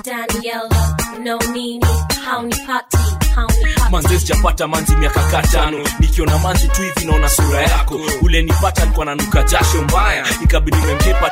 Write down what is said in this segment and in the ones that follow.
Daniela, no nini, haunipati, haunipati. manze sijapata manzi miaka katano nikiona manzi tu hivi naona sura yako ule nipata alikuwa nanuka jasho mbaya ikabidi memkepa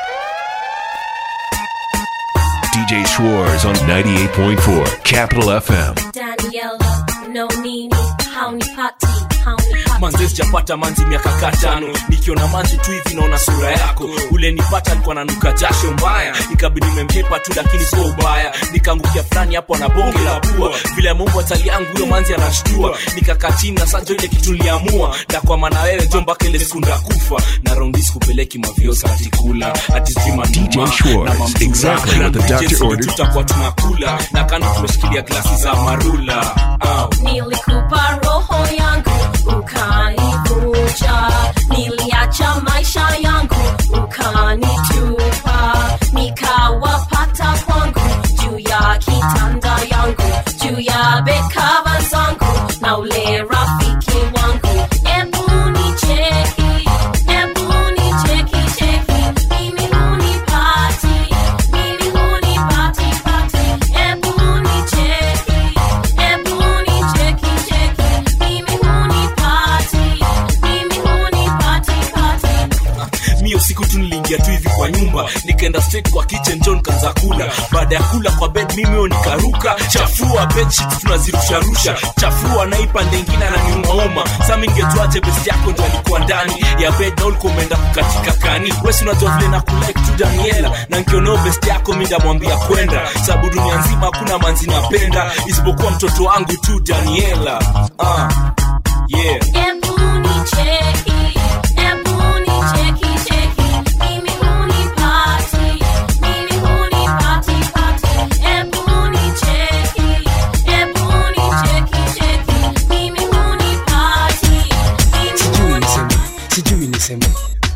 DJ Schwartz on 98.4 Capital FM. Daniela, no nini, haunipati, haunipati. manze sijapata manzi miaka katano nikiona manzi tu hivi naona sura yako ule nipata alikuwa nanuka jasho mbaya ikabidi memkepa tu lakini sio ubaya nikaangukia fulani hapo na bonge la pua vile mungu atali yangu huyo manzi anashtua nikakaa chini na sanjo ile kitu niliamua na kwa maana wewe jo mpaka ile siku ndakufa na raundi sikupeleki maviosa atikula atizima DJ Schwartz, exactly what the doctor ordered. tutakuwa tunakula na kando tumeshikilia glasi za marula Au. Nilikupa roho yangu ukanivunja, niliacha maisha yangu ukanitupa, nikawapata kwangu juu ya kitanda yangu, juu ya bekava zangu na ule rafiki wangu. Ebu nicheki, ebu nicheki cheki, mimi hunipati, mimi hunipati pati, ebu nicheki, ebu nicheki cheki, mimi hunipati, mimi hunipati pati. mi usiku tu niliingia tu hivi kwa nyumba nikaenda straight kwa kitchen john kanza kula baada ya kula kwa bed mimi huyo nikaruka chafua bedsheets tunazirusharusha chafua naipa ndengine ananiumauma sa mingejuaje best yako ndo alikuwa ndani ya bed na ulikuwa umeenda kukatika kani wesi unajua vile na kulike tu daniela na nkioneo best yako mi ndamwambia kwenda sababu dunia nzima hakuna manzi napenda isipokuwa mtoto wangu tu daniela uh, yeah Ebu nicheki, ebu nicheki cheki, mimi hunipati, mimi hunipati pati. Ebu nicheki, ebu nicheki cheki, mimi hunipati, mimi sijui niseme sijui niseme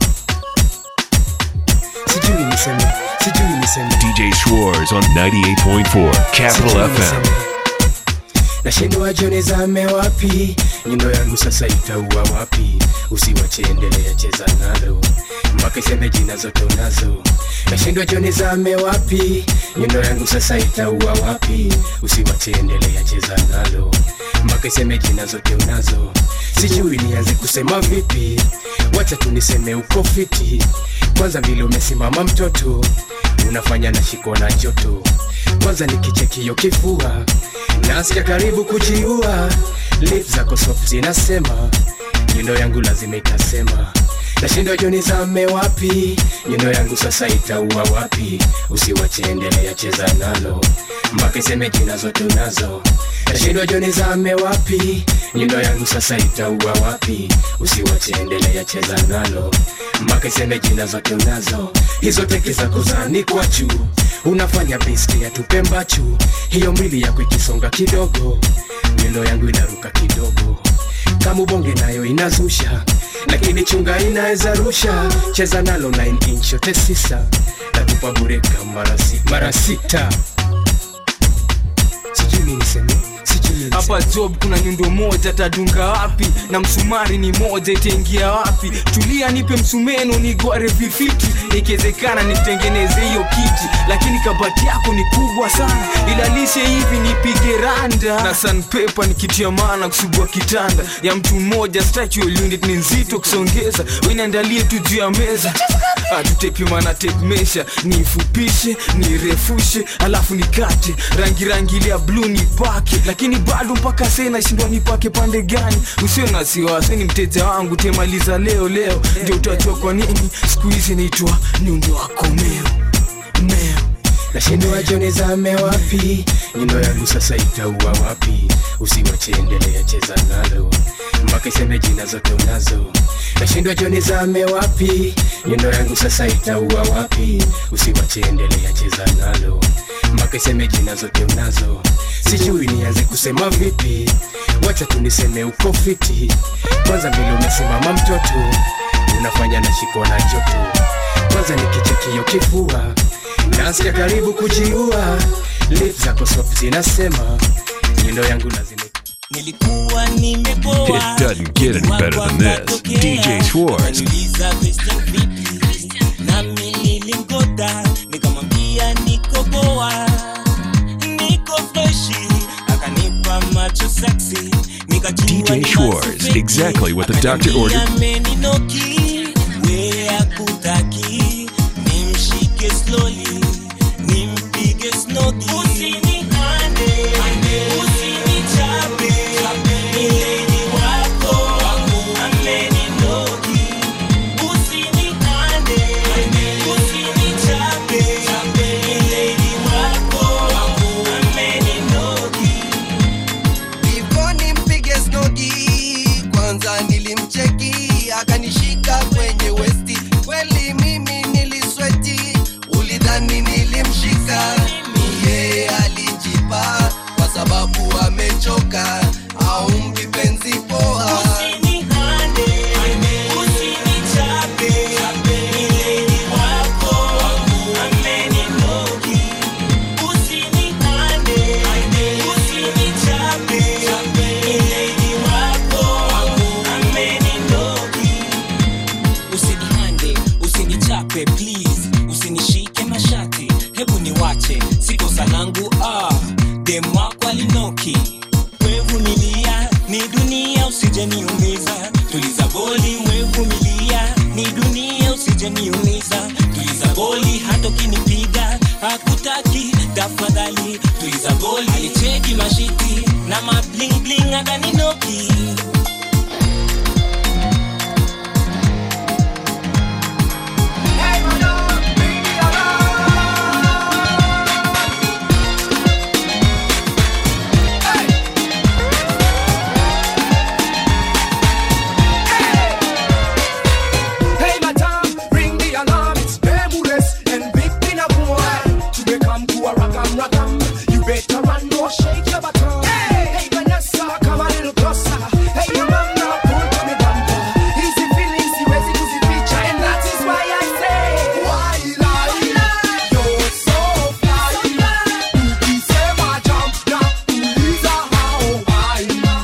sijui niseme sijui niseme DJ Schwartz on 98.4 Capital Sijui FM. niseme. nashindwa jone zame wapi nyundo yangu sasa itaua wapi usiwache endelea cheza nalo mpaka iseme jina zote unazo nashindwa jone zame wapi nyundo yangu sasa itaua wapi usiwache endelea cheza nalo mpaka iseme jina zote unazo sijui nianze kusema vipi wacha tu niseme uko fiti kwanza vile umesimama mtoto unafanya na shiko na joto kwanza nikichekio kifua nasikia karibu kujiua lip zako soft zinasema nyundo yangu lazima itasema nashindwa joni zame wapi nyundo yangu sasa itaua wapi usiwache endelea cheza nalo mpaka iseme jina zote unazo nashindwa joni zame wapi nyundo yangu sasa itaua wapi usiwache endelea cheza nalo mpaka iseme jina zote unazo hizo teke zako zanikwa juu unafanya besti ya tupe mbachu hiyo mwili yako ikisonga kidogo nyundo yangu inaruka kidogo kama ubonge nayo inazusha lakini chunga inaweza rusha cheza nalo 9 inch yote sisa natupa bureka mara si- mara sita sijui niseme sijui niseme. hapa job kuna nyundo moja tadunga wapi na msumari ni moja itaingia wapi tulia nipe msumeno nigware vifiti ikiwezekana nitengeneze hiyo kiti lakini kabati yako ni kubwa sana ilalishe hivi nipige randa na sanpepa nikitia maana kusugua kitanda ya mtu mmoja statual unit ni nzito kusongeza weniandalie tu juu ya meza tutepimana tepmesha niifupishe nirefushe alafu nikate rangi rangi ile ya bluu nipake lakini bado mpaka sasa nashindwa nipake pande gani usiwe na wasiwasi ni mteja wangu temaliza leo leo ndio utajua kwa nini siku hizi naitwa nyundo wako meo meo nashindwa joni zame wapi nyundo yangu sasa itaua wapi usiwache endelea cheza nalo mpaka iseme jina zote unazo nashindwa joni zame wapi nyundo yangu sasa itaua wapi usiwache endelea cheza nalo mpaka iseme jina zote unazo sijui nianze kusema vipi wacha tu niseme uko fiti kwanza vile umesimama mtoto unafanya na shiko na joto kwanza nikichekio kifua nasikia karibu kujiua lip zako soft zinasema nyundo yangu lazima nilikuwa nimepoa It doesn't get any better than this. DJ Schwartz. Akaniuliza Christian vipi nami nilimgoda nikamwambia niko poa Schwartz, exactly what the doctor ordered. ameninoki we akutaki nimshike slowly nimpige snodi usinihande usinichape mileni wako ameninoki usinihande usinichape mileni wako ameninoki Before nimpige snodi, kwanza nilimcheki akanishika kwenye westi. Kweli mimi nilisweti, ulidhani nilimshika. Yeye alijipa kwa sababu amechoka, au mpi penzi poa. Usinihande, usinichape, mileni wako ameninoki. Usinihande, usinichape, mileni wako ameninoki. Usinihande, usinichape please, usinishike mashati, hebu niwache, si kosa langu ah, dem wako alinoki wevumilia ni dunia usijeniumiza tuliza boli wevumilia ni dunia usijeniumiza tuliza boli hata ukinipiga hakutaki tafadhali tuliza boli alicheki mashiti na mablingling akaninoki Hey madam, ring the alarm, it's Bermudez and Big Pina boy. To become to a rock'em rock'em, you better run or shake your baton. Hey, hey Vanessa, come a little closer. Hey your mama, pull to me bumper. Easy feelings, siwezi kuzificha, and that is why I say, why lie? You're so fly. Ukisema jump na uliza how high.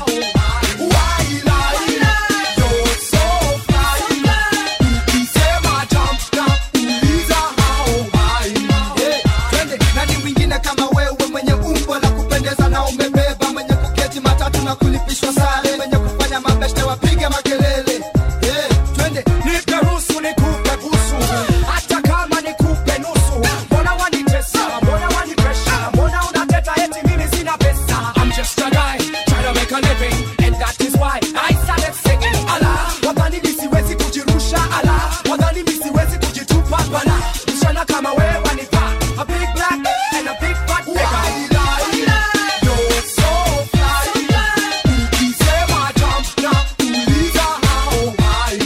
Why lie? You're so fly. Ukisema jump na uliza how high. Hey, twende nani mwingine kama wewe mwenye umbo la kupendeza na umebeba mwenye kuketi matatu na kulipishwa sare mwenye kufanya mabeshte wapige makelele hey, twende Nipe ruhusu nikupe busu, hata kama nikupe nusu. Mbona wanitesa? Mbona wanipresha? Mbona unateta eti mimi sina pesa? I'm just a guy trying to make a living, and that is why I started singing. Ala, wadhani mimi siwezi kujirusha? Ala, wadhani mimi siwezi kujitupa? Bana, msichana kama wewe wanifaa. A big black and a big fat nigga. You're so fly. Ukisema jump na uliza how high.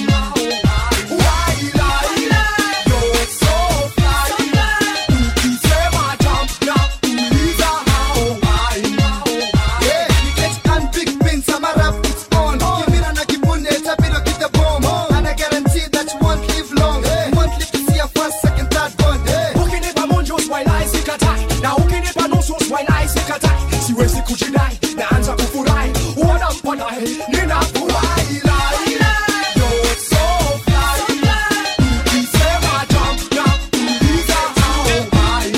Why lie? You're so fly. Ukisema jump na uliza how high. Yeah, you get and big pins, I'm a rap, it's on. Kimira na kibune, tapiro kita bomb. And I guarantee that you won't live long. You won't live to see a first, second, third one. Hey. ukinipa munju swalai sikatai na ukinipa nusu swalai sikatai siwezi kujidai naanza kufurahi uona mponae ninafurahi You're so fly. Ukisema jump na uliza how high.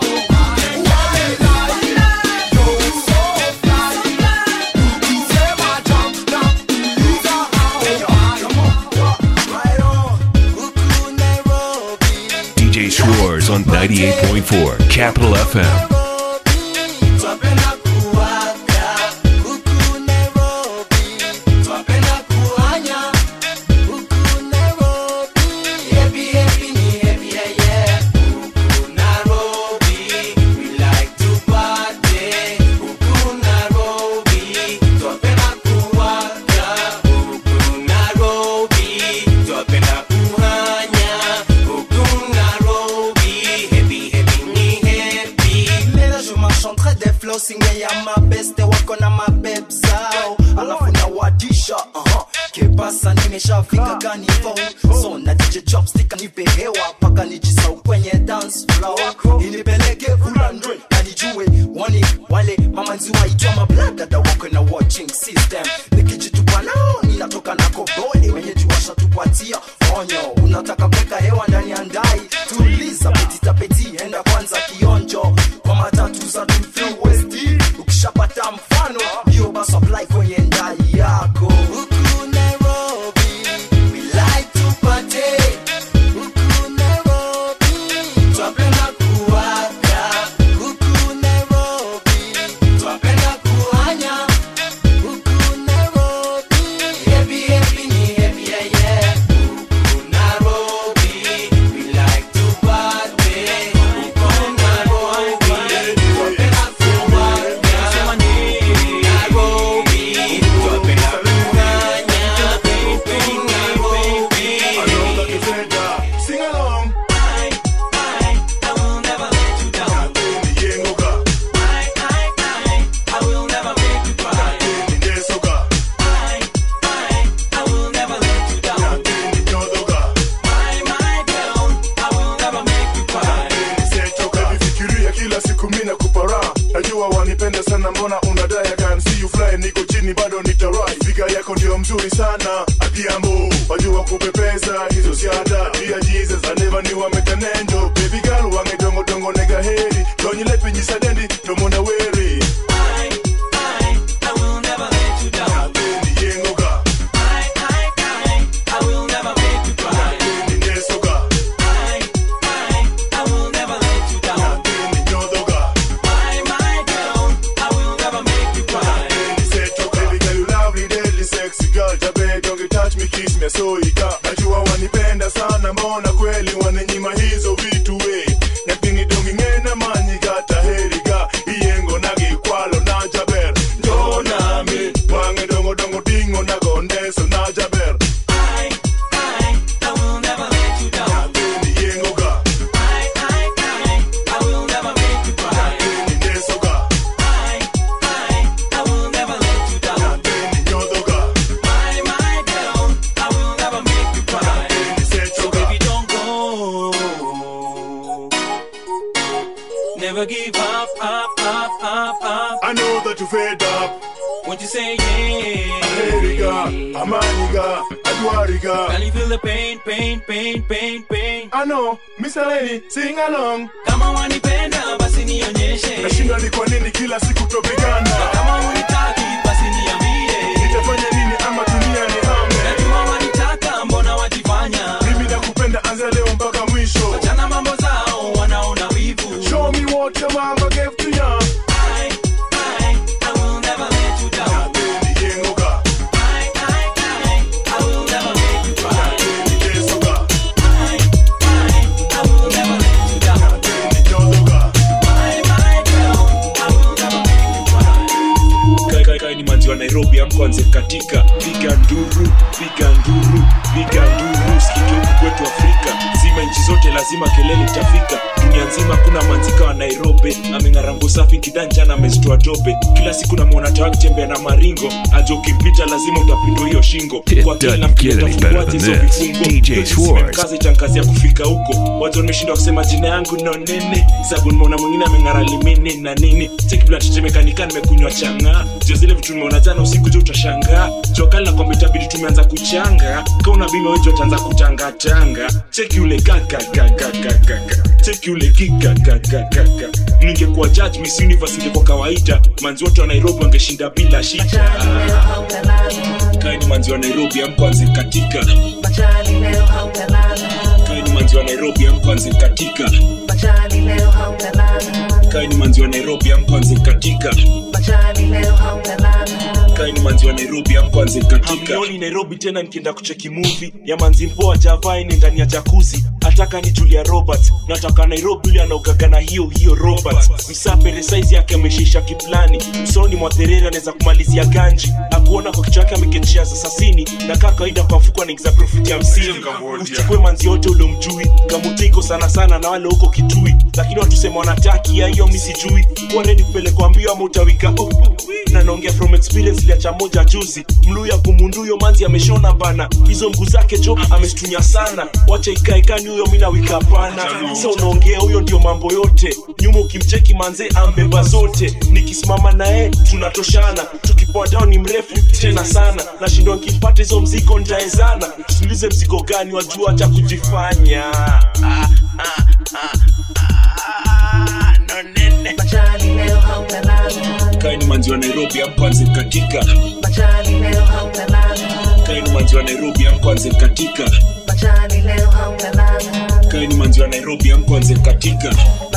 Why lie? You're so fly. Ukisema jump na uliza how DJ Schwartz on 98.4 Capital FM. Twapenda kuwaga huku Nairobi, twapenda kuhanya huku Nairobi. Happy, happy ni happy, yeah, yeah. Huku Nairobi, we like to party. Huku Nairobi, twapenda kuwaga huku Nairobi, twapenda kuhanya huku Nairobi. Happy, happy ni happy. Leo je m'enchanterai des flows singe ya mabeste wako na mabeb zao alafu na wadisha uh-huh. kepasa nimeshafika kanivo so na dj chopstick nipe hewa paka nijisau kwenye dance floor inipeleke ulandwe kanijue wani wale mamanzi waitwa mabladada wako na watching system nikijitupa nao ninatoka na kobole wenye juwasha tupatia onyo unataka kuweka hewa ndani ya ndai tuliza petitapeti enda kwanza kionjo kwa matatu za Tuthru West ukishapata mfano ndio basi apply kwenye ndai yako mzuri sana Adhiambo wajua kupepeza hizo siada Dear Jesus I never knew I met an angel Baby girl wange dongo dongo nega heri Donyi lepi nyisadendi tomona weri Nyathini yengoga Nyathini nyesoga Nyathini nyodhoga Nyathini setoga Baby girl you lovely deadly sexy girl Jabe don't you touch me kiss me so ika Najua wanipenda sana mbona kweli wananyima hizo vitu we Nyathini dongi ngena manyi gata heriga Iyengo nagi kwalo na jaber Njoo nami Wange dongo dongo dingo na gondeso na jaber Nyathini yengoga Nyathini nyesoga Nyathini nyodhoga Nyathini setoga Never give up, up, up, up, up. I know that you fed up What you say, yeah. Heriga, amaniga, adwariga Can you feel the pain, pain, pain, pain, pain? I know, Mr. Lenny, sing along Kama wanipenda basi nionyeshe. Nashinda ni kwa nini kila siku topigana Kama unitaki basi niambie. Nitafanya nini ama dunia ni hame Najua wanitaka mbona wajifanya. Mimi nakupenda anza leo mpaka mwisho Wachana mambo zao wanaona wivu. Show me what your mama gave to ya I, I, I will never let you down. Nyathini yengoga I, I, I, I will never make you cry. Nyathini nyesoga I, I, I will never let you down. Nyathini nyodhoga My, my girl, I will never make you cry. Kai- kai- kai ni manzi wa nairobi amkwanze katika piga nduru piga nduru piga nduru sikike huku kwetu afrika zima nchi zote lazima kelele itafika dunia nzima kuna manzika wa nairobi ameng'arango safi kidanjana amezitoa dobe kila siku namwona tawa akitembea na maringo aja ukimpita lazima utapindwa hiyo shingo It Kwa kila doesn't get any better tafunguaje than hizo this. vifungo. DJ Hiyo Schwartz. kazi tankazi ya kufika huko watu wameshindwa kusema jina yangu no nene sabu nimeona mwingine ameng'ara limini na nini chekiblatetemekanika nimekunywa chang'aa jo zile vitu nimeona jana usiku jo utashangaa jokali na kwamba itabidi tumeanza kuchanga kauna bima wejo ataanza kutangatanga cheki ule kakakakakakaka cheki ule kikakakakaka ningekuwa judge miss universe ingekuwa kawaida manzi wote wa nairobi wangeshinda bila shida kaini manzi wa nairobi amkwanze katika kaini manzi wa nairobi amkwanze katika kaini manzi wa nairobi amkwanze katika kaini manzi wa nairobi amkwanze katika Hamnioni nairobi tena nikienda kucheki movie ya manzi mpoa javaini ndani ya jakuzi ataka ni julia roberts nataka nairobi yule anaogaga na hiyo hiyo roberts msapere saizi yake ameshisha kiplani msoni mwa therere anaweza kumalizia ganji akuona kwa kichwa yake amekechea za sasini na kaa kawaida kwa mfuko anaingiza profiti hamsini uchukue manzi yote uliomjui kamutiko sana sana na wale huko kitui lakini watu sema wanataki ya hiyo mi sijui kuwa redi kupelekwa mbio ama utawika uh, uh, na naongea from experience liacha moja juzi mluya kumunduyo manzi ameshona bana hizo mguu zake jo amestunya sana wacha ikaekani huyo mi nawika pana sa unaongea huyo ndio mambo yote nyuma ukimcheki manze ambeba zote nikisimama naye tunatoshana tukipoa down ni mrefu tena sana nashindwa nkimpata hizo mzigo ntaezana tuulize mzigo gani wajua cha kujifanya ah, ah, ah, ah, no nene kaini manzi wa nairobi amkwanze katika kaini manzi wa nairobi amkwanze katika kaini manzi wa nairobi amkwanze katika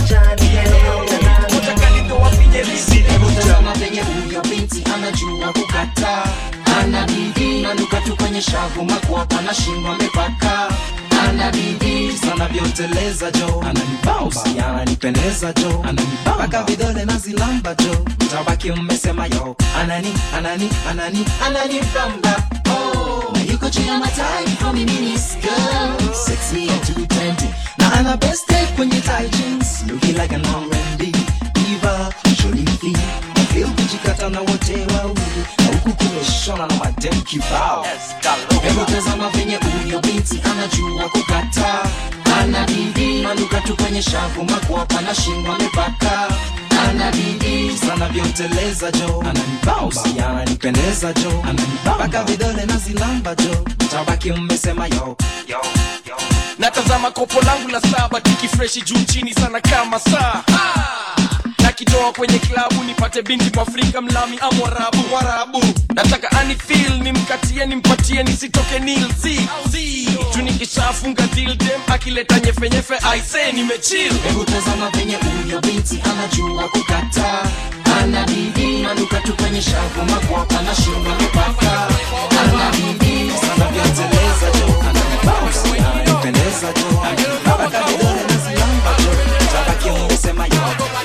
Tazama venye huyo binti anajua kukata ana bidii nanuka tu kwenye shavu makwapa na shingo amepaka ana bidii sana vyoteleza jo ananibausi ananipendeza jo ananipaka vidole na zilamba jo mtabaki mmesema yo anani anani anani ananipamba oh. na yuko juu ya matai homie mini skirt sexy ya 220 na ana best tape kwenye tight jeans looking like an R&B diva Jolie na feel kujikata na wote wawili na huku kumeshona na madem kibao hebu tazama venye huyo binti anajua kukata ana bidii manuka tu kwenye shavu makwapa na shingo amepaka ana bidii sana vyoteleza jo ananibausi ananipendeza jo ananibaka vidole na zilamba jo tabaki mmesema yo yo yo natazama kopo langu la saba tikifreshi juu chini sana kama saa Ah! nakitoa kwenye klabu nipate binti mwafrika mlami ama warabu warabu nataka anifil nimkatie nimpatie nisitoke nilc juu nikishafunga dildem akileta nyefenyefe aise nimechil hebu tazama venye huyo binti anajua kukataa ana bidii nanuka tu kwenye shavu makwapa na shingo mipaka ana bidii sana vyoteleza jo ananibausi ananipendeza jo ananibaka vidole na zilamba jo tabaki mmesema yo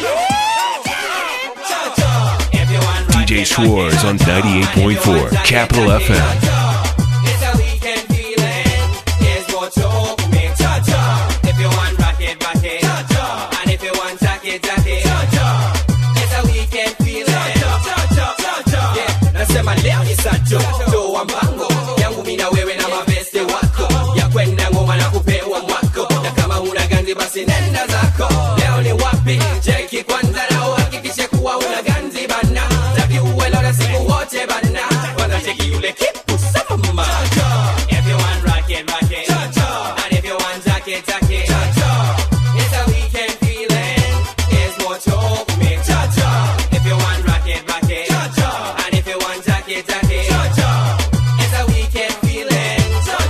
DJ Schwartz on 98.4 Capital FM. It's a weekend feeling. Here's what you open me. Cha cha. If you want rock it, rock it. Cha cha. And if you want jack it, jack it. Cha cha. It's a weekend feeling. Cha cha. Cha cha. Cha cha. Yeah. Nasema leo ni sato. Toa mpango. Yangu mimi na wewe na mabeste wako. Ya kwenda ngoma na kupewa mwako. Na kama una ganzi basi nenda zako. Leo ni wapi? Cheki kwanza na uhakikishe kuwa una ganzi bana. Taki uwe leo na siku wote bana. Kwanza cheki yule kipu sama. If you want rock it, rock it. And if you want jack it, jack it. It's a weekend feeling. Here's what you owe me. If you want rock it, rock it. And if you want jack it, jack it. It's a weekend feeling.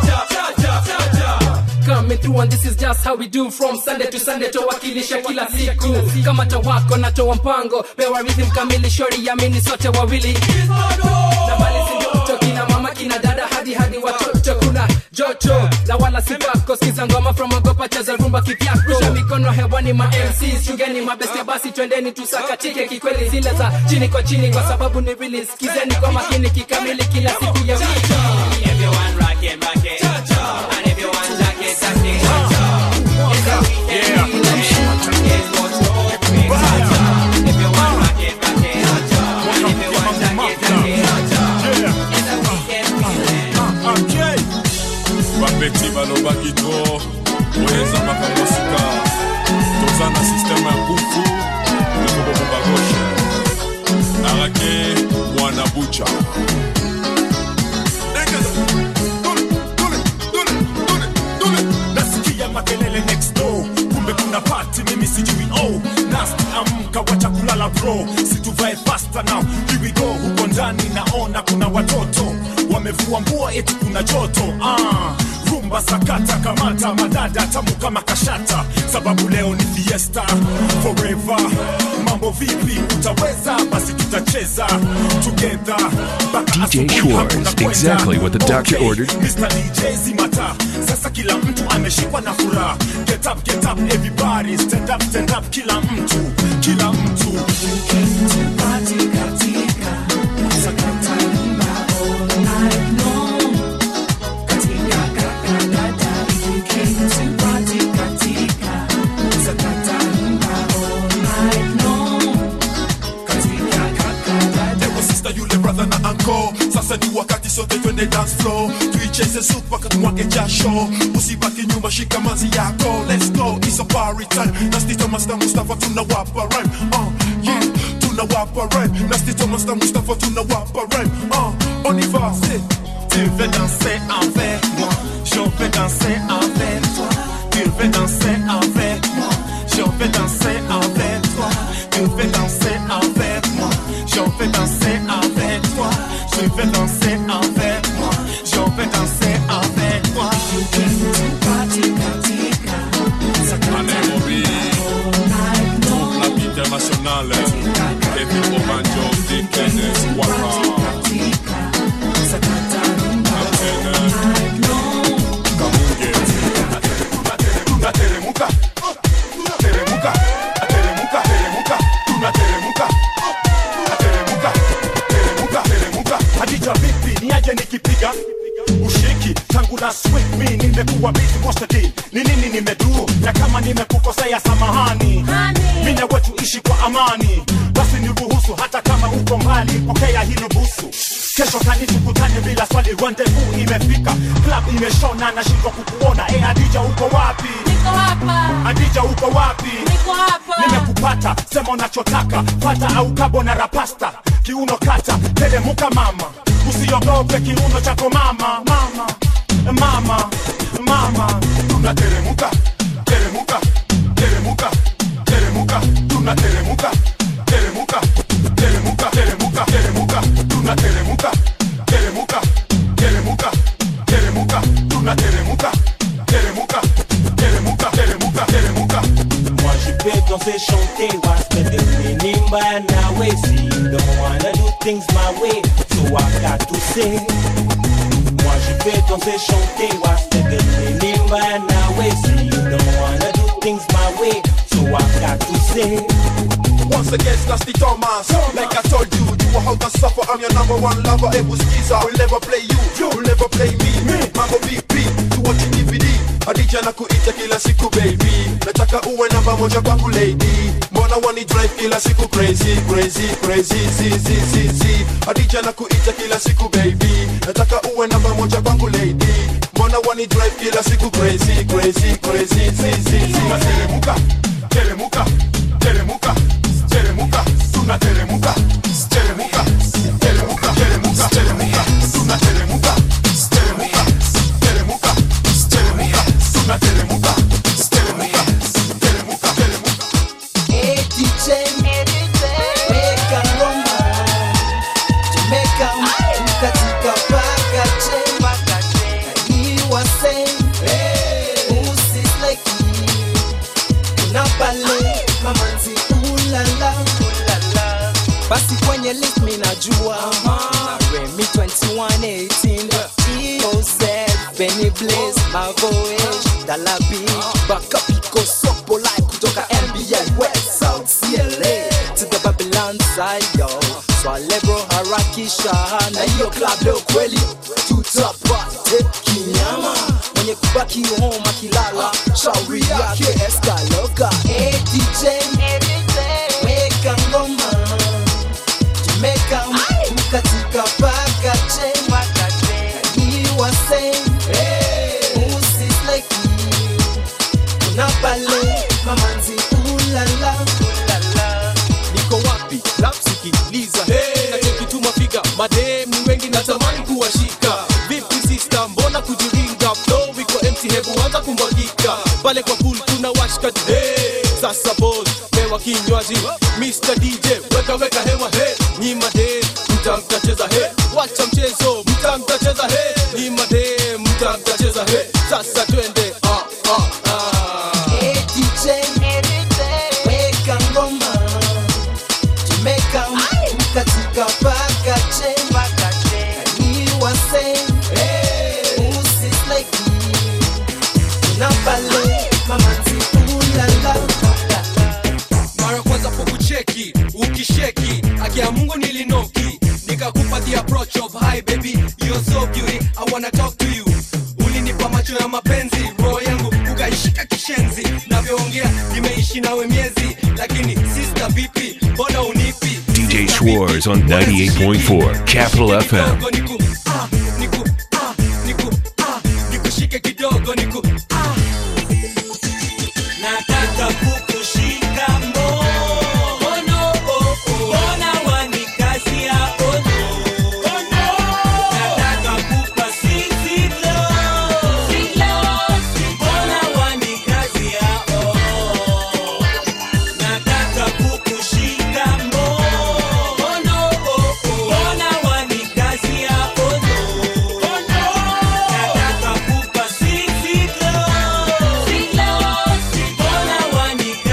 coming through and this is just how we do from sunday to sunday towakilisha kila siku kama tawako natoa mpango pewa rhythm kamili shori yamini sote wawili na mali sindoto kina mama kina dada hadi hadi watoto kuna joto na wala sipako skiza ngoma from ogopa cheza rumba kivyako rusha mikono hewani ma MCs chungeni mabeste basi twendeni tusakatike kikweli zile za chini kwa chini kwa sababu ni really skizeni kwa makini kikamili kila siku ya wiki If you want rock it, rock it. And if you want jack it, jack it. It's a weekend feeling. Here's what you owe me. If you want rock it, rock it. And if you want jack it, jack it. It's a weekend feeling. bapeti balobaki to oyezanga mosika toza na sisteme ya kufu ekobobomba gauche arake mwana bucha nasikia makelele next door kumbe kuna pati mimi sijui oh nasti amka wacha kulala bro situvae fasta now here we go huko ndani naona kuna watoto wamevua nguo eti kuna joto ah rumba sakata kamata madada tamu kama kashata sababu leo ni fiesta forever mambo vipi utaweza basi tutacheza together mpaka DJ asubuhi Schwartz, hakuna kwenda. exactly what the doctor Okay, ordered. Mr. DJ zimata sasa kila mtu ameshikwa na furaha get up get up everybody stand up stand up kila mtu kila mtu Ewe sister yule brother na anko sasa ni wakati sote twende dance floor tuicheze sup mpaka tumwage jasho usibaki nyumba shika mazi yako let's go it's a party time nasti thomas na mustafa tunawapa rhyme uh, yeah tunawapa rhyme nasti thomas na mustafa tunawapa rhyme uh, on y va c'est Tu veux danser avec moi, je veux danser avec toi. Tu veux danser avec moi, je veux danser avec toi. Tu veux danser avec moi, je veux danser avec toi. Je veux danser avec moi, je veux danser avec toi. Nairobi toute la vie internationale Kevin Obanjo Dick Kenneth Waka tunateremuka tunateremuka ateremuka teremuka tunateremuka ateremuka teremuka teremuka hadija vipi niaje nikipiga ushiki tangu na sweet me nimekuwa busy most of the day ni nini nimedu na kama nimekukosea samahani mimi na wetu ishi kwa amani basi niruhusu hata kama uko mbali pokea hilo busu kesho kani tukutane bila swali rendezvous imefika club imeshona nashindwa kukuona e adija uko wapi Niko hapa. adija uko wapi Niko hapa. nimekupa pata sema unachotaka fata au kabo na rapasta kiuno kata teremuka mama usiogope kiuno chako mama mama mama mama tunateremuka teremuka teremuka teremuka tunateremuka teremuka teremuka teremuka teremuka tunateremuka teremuka teremuka teremuka tunateremuka teremuka teremuka teremuka teremuka Moi je peux danser, chanter, was the nimba nawe See you don't wanna do things my way So I got to say Moi je peux danser, chanter, was the nimba nawe See you don't wanna do things my way So I got to say Once again, that's the Thomas. Like I told you, you are how to suffer. I'm your number one lover. Ebu skiza, will never play you, you will never play me. Mambo vipi, tuwachi DVD. Adija na kuita kila siku baby. Nataka uwe namba moja kwangu lady. Mbona wani drive kila siku crazy, crazy, crazy, zi, zi, zi, zi. Adija na kuita kila siku baby. Nataka uwe namba moja kwangu lady. Mbona wani drive kila siku crazy, crazy, crazy, zi, zi, zi. Teremuka, teremuka, teremuka, teremuka, tunateremuka, teremuka, teremuka, teremuka, teremuka, tunateremuka, teremuka, teremuka, teremuka, tunateremuka, teremuka, teremuka, teremuka. Hey DJ, weka ngoma, tumeka katika pakache, ni wase, usisleki, unapale mamanzi ulala, basi kwenye list mi najua na Remy 2118 EOZ Benny Blaze Mavoish Dalabi Baka Pico Sopo Live kutoka NBA West South CLA to the Babylon side yo Swale bro harakisha na hiyo club leo kweli tutapate kinyama mwenye kubaki home akilala shauri yake eskaloka hey DJ weka ngoma tumeka katika pakache ni wase usisleki unapale mamanzi ulala niko wapi lapsikiliza hey. nachokituma figa mademu wengi natamani kuwashika vipi sista mbona kujiringa flow iko empty hebu anza kumwagika pale kwa pool kuna washkaji hey. sasa bos mewa kinywaji Mr. DJ weka weka hewa he ni made mta mtacheza he wacha mchezo mta mtacheza he ni made mta mtacheza he sasa twende ah, ah, ah. Hey DJ, weka ngoma tumeka katika pakache ni wase usisleki unapale mamanzi ulala mara kwanza pokucheki ukisheki akia mungu nilinoki nikakupa the approach of hi baby you're so beauty i wanna talk to you ulinipa macho ya mapenzi roho yangu ukaishika kishenzi navyoongea nimeishi nawe miezi lakini sister vipi mbona unipi DJ Schwartz on 98.4 Capital FM. Kidogo niku, ah, niku, ah, niku, ah, nikushike kidogo niku ah. Nataka kukushika mkono, mbona wanikazia ono? Nataka kupa sweet love, mbona wanikazia oh? Nataka kukushika mkono, mbona wanikazia ono? Nataka kupa sweet love, mbona wanikazia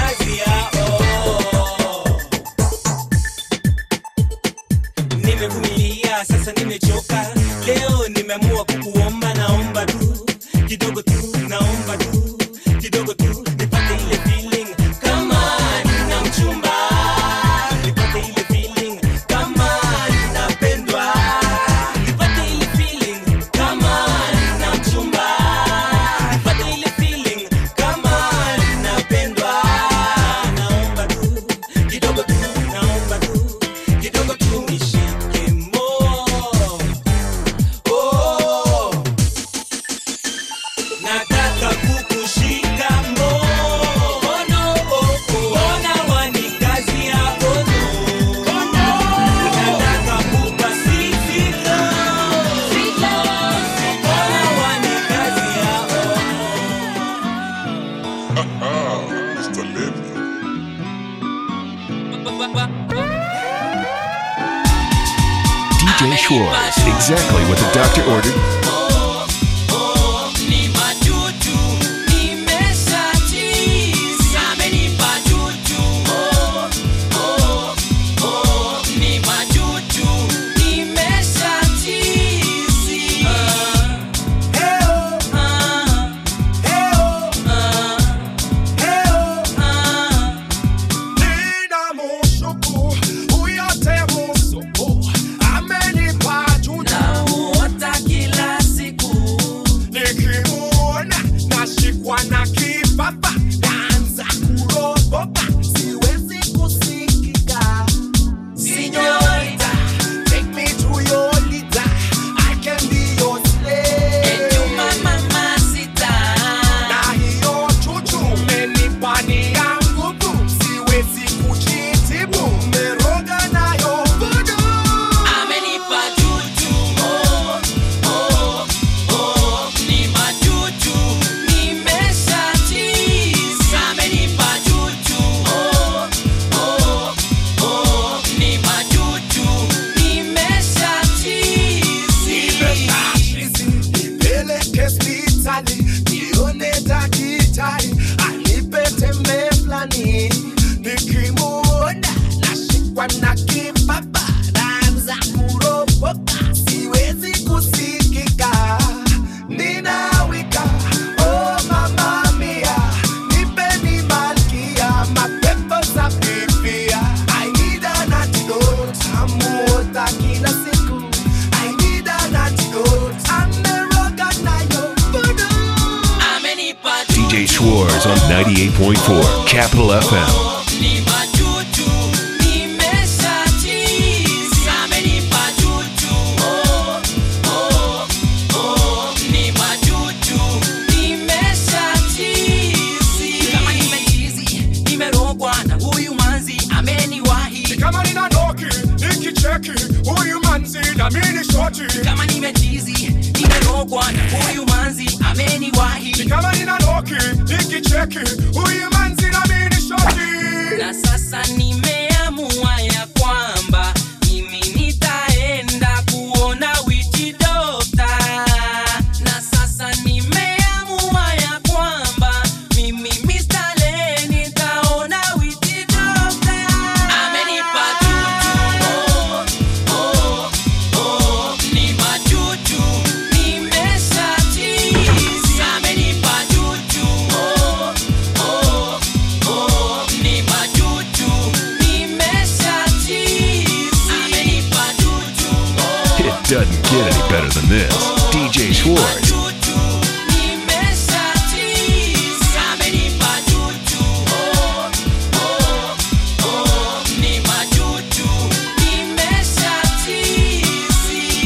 Mr. Levy. DJ Schwartz, exactly what the doctor ordered. Ni majuju, nimeshachizi. Amenipa juju. Oh, oh, oh. Ni majuju, nimeshachizi. Ah, Nina mushuku, uyote musuku, amenipa juju. Namuota kila siku. Nikimuona, nashikwa na kibaba, naanza kuropoka, siwezi kusikika. Señorita, take me to your leader, I can be your slave. Na hiyo chuchu umenipa ni ya nguvu, siwezi kujitibu, umeroga nayo voodoo. Amenipa juju. Oh, oh, oh. Ni majuju, nimeshachizi. Amenipa juju. Oh, oh, oh. Ni majuju, nimeshachizi. nipeleke hospitali nione daktari anipe tembe fulani nikimuona nashikwa na kibaba naanza kuropoka siwezi kusikika ninawika oh mama mia nipeni malkia mapepo za pipia I need an antidote amuota kila siku I need an antidote ameroga nayo voodoo Amenipa DJ Schwartz on 98.4 Capital FM. Ni majuju, nimeshachizi. Amenipa juju. Oh, oh, oh. Ni majuju, nimeshachizi. Kama nimechizi, nimerogwa na huyu manzi ameniwahi. kama nina noki nikicheki huyu manzi na mini shoti Kama nimechizi, nimerogwa na huyu manzi ameniwahi. kama nina noki nikicheki huyu manzi na mini shoti na sasa nimeamua ya kwamba mimi nitaenda kuona witch doctor. Na sasa nimeamua ya kwamba mimi Mr. Len nitaona witch doctor. Amenipa juju, oh, oh, oh, ni majuju, nimeshachizi. Amenipa juju, oh, oh, oh, ni majuju, nimeshachizi. Amenipa juju, oh, It doesn't get any better than this. DJ Schwartz. nimeshachizi. Amenipa juju, oh, oh, oh, ni majuju, nimeshachizi.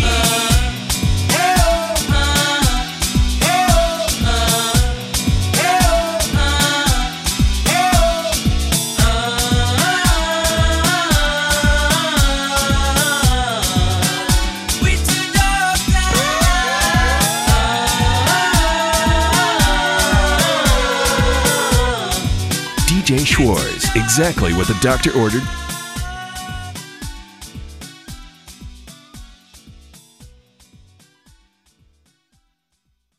DJ Schwartz, exactly what the doctor ordered